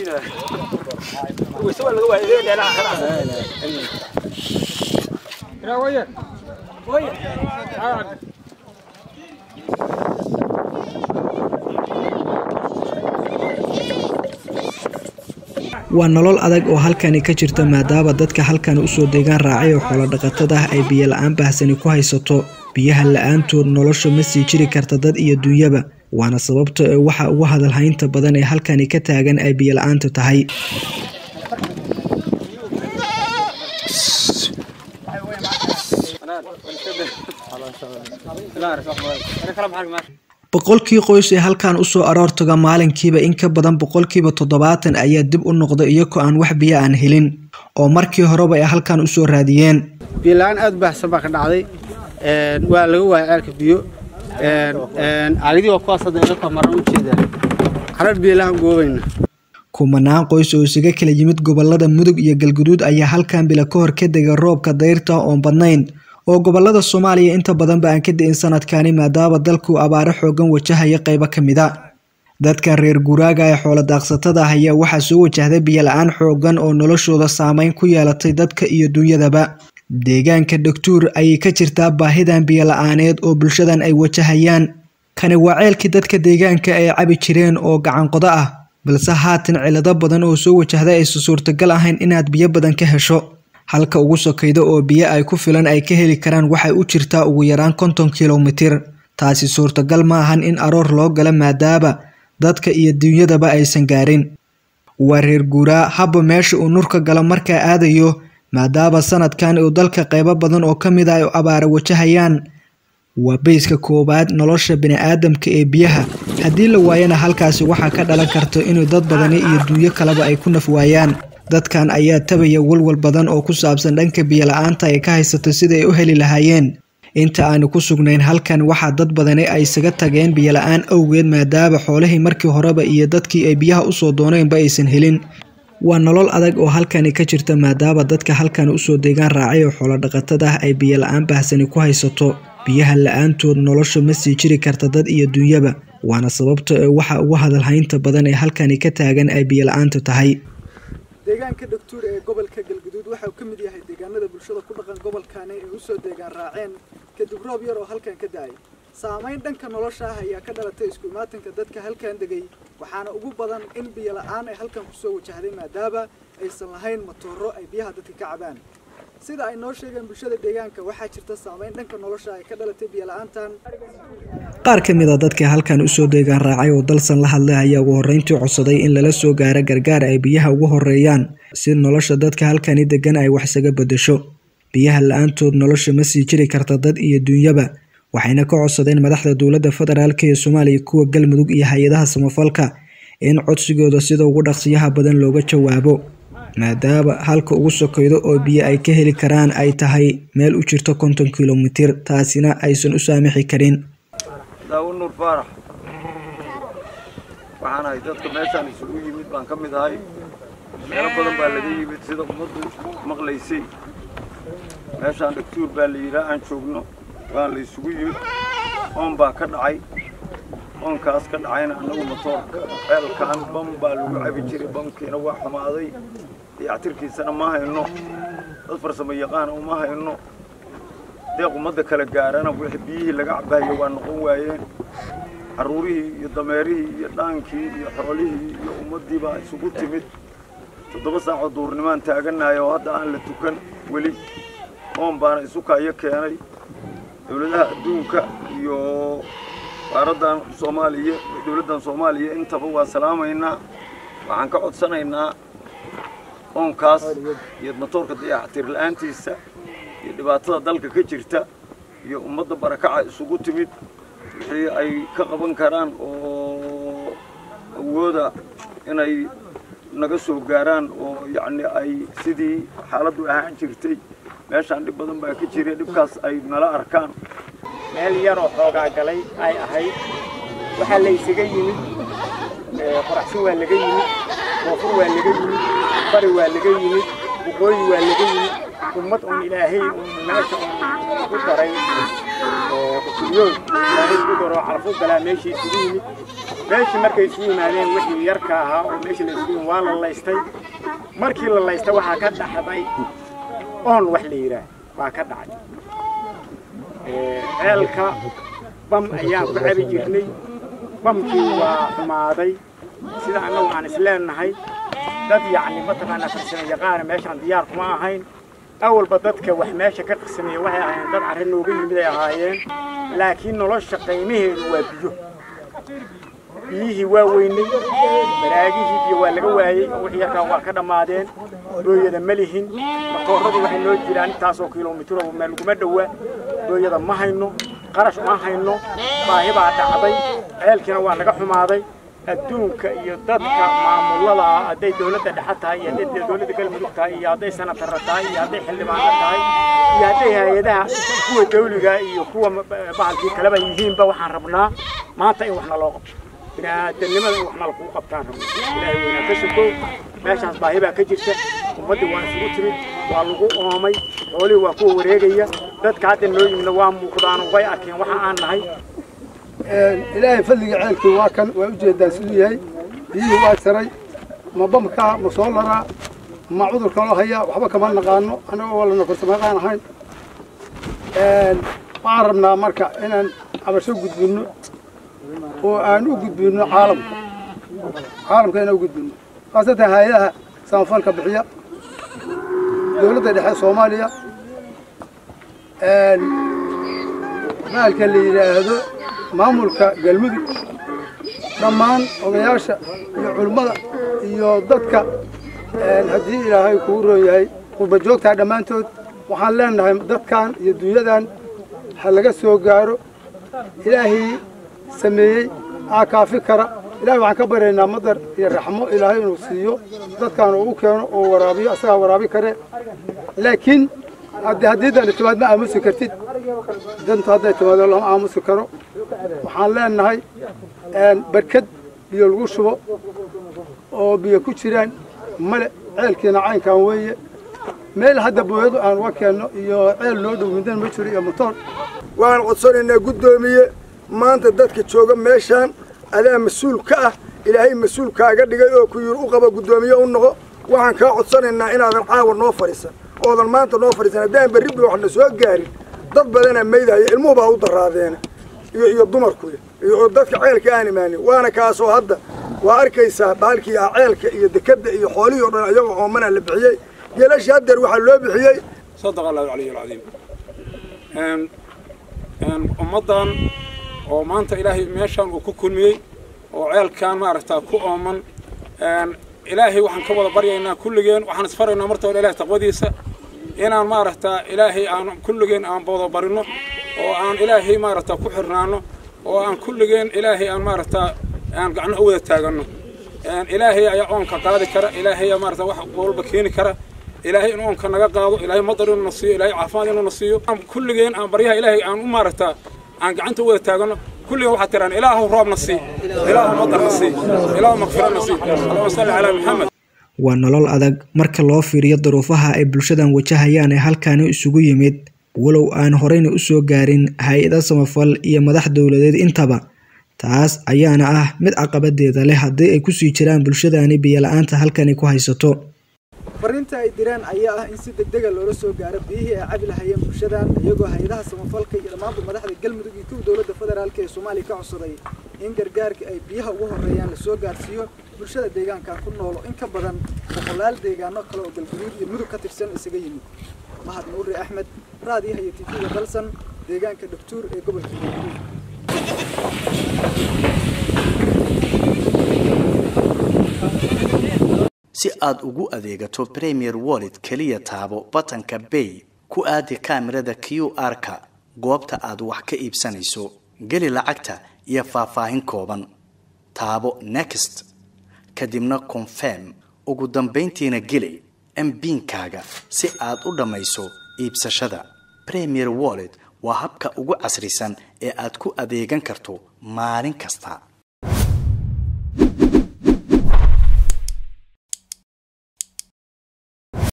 waa nolol adag oo halkani ka jirta maadaama dadka halkan usoo deegaan raacay oo xoolo dhaqatada ah ay biyo la-aan baahsani ku haysato biyaha la-aantood nolosha ma sii jiri karta dad iyo duunyaba waana sababta ee waxa ugu hadalhaynta badan ee halkani ka taagan ay biyo la-aantu tahay boqolkii qoys ee halkan usoo aroortaga maalinkiiba in ka badan boqolkiiba toddobaatan ayaa dib u noqda iyagoo aan wax biyo aan helin oo markii horeba ay halkan usoo raadiyeen biyola-aan aada u baahsan baa ka dhacday waa laga waaya ceelka biyo caagidii waa kuwaas hadda ila kamaran u jeedaa carar biyolaan goobayna kumanaan qoys oo isaga kala yimid gobolada mudug iyo galguduud ayaa halkan bila ka hor ka dega roobka dayrta oon badnayn oo gobolada soomaaliya inta badanba aan ka da-in sanadkani maadaama dalku abaaro xoogan wajahaya qeybo ka mid a dadkan reer guuraaga ee xoolo daaqsatada ah ayaa waxaa soo wajahday biyo la-aan xoogan oo noloshooda saameyn ku yeelatay dadka iyo duunyadaba deegaanka dhogtuur ayay ka jirtaa baahidan biyo la-aaneed oo bulshadan ay wajahayaan kani waa ceelkii dadka deegaanka ay cabi jireen oo gacanqodo ah balse haatan cilado badan oo soo wajahday aysan suurtagal ahayn inaad biyo badan ka hesho halka ugu sokayda oo biyo ay ku filan ay ka heli karaan waxay u jirtaa ugu yaraan konton kilomitir taasi suurtagal ma ahan in aroor loo gala maadaama dadka iyo duunyadaba aysan gaarin waa reer guuraa habba meesha uu nurka galo markaa aadayo maadaama sanadkan uu dalka qeybo badan oo ka mid ah ay abaara wajahayaan waa beyska koowaad nolosha bini-aadamka ee biyaha haddii la waayana halkaasi waxaa ka dhalan karta inuu dad badani iyo duunyo kaleba ay ku naf waayaan dadkan ayaa tabaya walwal badan oo ku saabsan dhanka biyo la-aanta ay ka haysato sida ay u heli lahaayeen inta aanu ku sugnayn halkan waxaa dad badani ay isaga tageen biyo la-aan awgeed maadaama xoolihii markii horeba iyo dadkii ay biyaha usoo dooneenba aysan helin waa nolol adag oo halkani ka jirta maadaama dadka halkan usoo deegaan raacay oo xoolo dhaqatada ah ay biyo la-aan baahsani ku haysato biyaha la-aantood nolosha ma sii jiri karta dad iyo duunyaba waana sababta ee waxa ugu hadalhaynta badan ee halkani ka taagan ay biyo la-aantu tahay deegaanka dhogtuur ee gobolka galguduud waxa uu ka mid yahay deegaanada bulshada ku dhaqan gobolkani ay usoo deegaan raaceen kadib roob yar oo halkan ka da-ay saamayn dhanka nolosha ah ayaa ka dhalatay isku imaatanka dadka halkan degay waxaana ugu badan in biyo la-aan ay halkan kusoo wajahday maadaama aysan lahayn matooro ay biyaha dadka ka cabaan sida ay noo sheegeen bulshada deegaanka waxaa jirta saamayn dhanka nolosha ay ka dhalatay biyo la-aantan qaar ka mid a dadka halkan usoo deegaan raacay oo dalsan la hadlay ayaa ugu horreyntii codsaday in lala soo gaaro gargaar ay biyaha ugu horeeyaan si nolosha dadka halkani degan ay wax isaga bedesho biyaha la-aantood nolosha ma sii jiri karta dad iyo duunyaba waxayna ka codsadeen madaxda dowladda federaalk ee soomaaliya kuwa galmudug iyo hay-adaha samafalka in codsigooda sida ugu dhaqsiyaha badan looga jawaabo maadaama halka ugu sokaydo oo biyo ay ka heli karaan ay tahay meel u jirto konton kilomitir taasina aysan u saamixi karin daawo nuur faarax waxaan ahay dadka meeshaan isugu yimid baan ka mid ahay meelo badan baa laga yimid sida ummaddu maqlaysay meeshaan dhagtuur baa la yidhaa aan joogno waa la isugu yimid oon baa ka dhacay oonkaas ka dhacayna annagu matoorka ceelkaan bam baa lagu cabi jiray bamkiina waa xumaaday dayactirkiisana ma hayno dad farsamo yaqaana uma hayno deeq ummadda kala gaarana wixii biyihii laga cabayo waa noqon waayeen carruurihii iyo dameerihii iyo dhaankii iyo xoolihii iyo ummaddii baa isugu timid toddoba saacoo duurnimaan taaganahay oo hadda aan la tukan weli oon baana isu kaayo keenay dowladaha adduunka iyo qaaraddan soomaaliya dowladdan soomaaliya intaba waa salaamaynaa waxaan ka codsanaynaa oonkaas iyo matoorka dayactir la-aantiisa iyo dhibaatada dalka ka jirta iyo ummadda barakaca isugu timid wixii ay ka qaban karaan oo awooda inay naga soo gaaraan oo yacni ay sidii xaaladdu ahaan jirtay meeshaan dhib badan baa ka jira dhibkaas ay nala arkaan meel yaroo xoogaa galay ay ahayd waxaa la ysaga yimid qoraxsin waa laga yimid koonfur waa laga yimid bari waa laga yimid waqooyi waa laga yimid ummad uun ilaahay uun meesha uun ku daray qutuliyood ilaahay ku daro calafo galaa meeshii isugu yimid meeshii markay isugu yimaadeen wixii yarka ahaa oo meeshii la isugu yimid waa la laystay markii la laystay waxaa ka dhaxday oon wax la yidhaah baa ka dhacay ceelka bam ayaan ku cabi jirnay bamkii waa xumaaday sida annagu aan isleenahay dad yacni mataqaanaa farsamo yaqaana meeshaan diyaar kuma ahayn awalba dadka wax meesha ka qirsameeya waxay ahaayeen dad carri nooga yimid ay ahaayeen laakiin nolosha qiimaheedu waa biyo biyihii waa weynay baraagihii biyo waa laga waayey oo wixii yarkaa waa ka dhammaadeen booyada ma lihin matooradii waxay noo jiraan intaasoo kilomitir oo meel laguma dhowaa booyada ma hayno qarash ma hayno baahi baa dhacday ceelkiina waa naga xumaaday adduunka iyo dadka maamulada ah hadday dowladda dhexe tahay iyo hadday dowladda galmudug tahay iyo hadday sanatarra tahay iyo hadday xildhibaano tahay iyo hadday hay-adaha kuwa dawliga iyo kuwa bahalkii kaleba yihiinba waxaan rabnaa maanta in wax naloo qabto bini'aadanimada in wax nalagu qabtaan rabno ilaahay weynaa ka sokow meeshaas baahi baa ka jirta ummaddii waa isugu timid waa lagu oomay xoolihii waa kuwa wareegaya dadka hadda noo yimidna waa muuqdaan way arkeen waxa aan nahay ilaahay fadliga ceelkii waa kan waa ujeedaan siduu yahay biyihii waa jaray ma bamkaa ma soo laraa ma cudur kaloo hayaa waxba kama naqaano annaga waa lana korsamaqaan ahayn waxaan rabnaa marka inaan cabasho gudbinno oo aan u gudbinno caalamka caalamka inaan u gudbinno khaasatan hay-adaha samafalka bixiya dowladda dhexe soomaaliya maalka la yidhaahdo maamulka galmudug dhammaan odayaasha iyo culimmada iyo dadka haddii ilaahay kugu roon yahay qurba joogtaa dhammaantood waxaan leenahay dadkan iyo dunyadan ha laga soo gaaro ilaahii sameeyey aa kaafi kara ilahay waxaan ka baryaynaa madar iyo raxmo ilaahay inuu siiyo dadkan uu u keeno oo waraabiyo asagaa waraabi kare laakiin haddii dani timaad ma aamusi kartid dantu hadday timaado lama aamusi karo waxaan leenahay barkad biyo lagu shubo oo biyo ku jiraan male ceelkiina caynkan weeye meel hadda booyadu aan uga keenno iyo ceel noo dhow middan ma jiro iyo motoor waxaan codsanaynaa guddoomiye maanta dadka jooga meeshaan adaa mas-uul ka ah ilaahay mas-uul kaaga dhigay oo ku yiri u qaba guddoomiye u noqo waxaan kaa codsanaynaa inaadan caawa noo fadhiisan oodan maanta noo fadhiisan haddaan berribi waxna soo gaarin dad badanaa maydahaya ilmuhu baa u daraadeena iyo iyo dumarku iyo dadka ceelka aan imaanin waana kaasoo hadda waa arkaysaa baalkii ah ceelka iyo dekadda iyo xoolihii o dhan iyagoo oomana la bixiyey geelashii haddeer waxaa loo bixiyey صدق الله العلي العظيم أم أم ummadan oo maanta ilaahay meeshan uu ku kulmiyey oo ceelkan maaragtaa ku ooman ilaahay waxaan ka wada baryaynaa kulligeen waxaan isfaraynaa marta hore ilahay taqwadiisa inaan maaragtaa ilaahay aan kulligeen aan wada barino oo aan ilaahay maaragtaa ku xirnaano oo aan kulligeen ilaahay aan maaragtaa aan gacno u wada taagano ilaahay ayaa oonka qaadi kara ilaahay ayaa maaragtaa wax walba keeni kara ilaahay in oonka naga qaado ilaahay madar inuu na siiyo ilaahay caafimaad inuu na siiyo kulligeen aan baryaha ilaahay aan u maaragtaa aan gacanta u wada taagano kulligeen waxaad tiraan ilaahu roobna sii ilaahu madarna sii ilaahu makfirana sii allahuma salli calaa maxamed waa nolol adag marka loo fiiriyo duruufaha ay bulshadan wajahayaan ee halkaani isugu yimid walow aan horeyna usoo gaarin hay-ada samafal iyo madax dowladeed intaba taas ayaana ah mid caqabadeeda leh haddii ay kusii jiraan bulshadani biyola-aanta halkani ku haysato fariinta ay direen ayaa ah in si degdega loola soo gaaro biyihii ay cabi lahayeen bulshadan iyagoo hay-adaha samafalka iyo dhammaanba madaxda galmudug iyo kuwa dowladda federaalk ee soomaaliya ka codsaday in gargaarka ay biyaha ugu horeeyaan lasoo gaarsiiyo bulshada deegaankan ku noolo in ka badan boqolaal deegaano kale oo galguduud iyo mudug ka tirsan isaga yimid mahad nuuri axmed raadiyaha iyo tv-ga dalsan deegaanka dhagtuur ee gobolka galguduud si aad ugu adeegato premier wallet keliya taabo batanka bay ku aadi kaamirada q r-ka goobta aad wax ka iibsanayso geli lacagta iyo faahfaahin kooban taabo next kadibna confirm ugu dambayntiina geli mbiinkaaga si aad u dhammayso iibsashada premier wallet waa habka ugu casrisan ee aad ku adeegan karto maalin kasta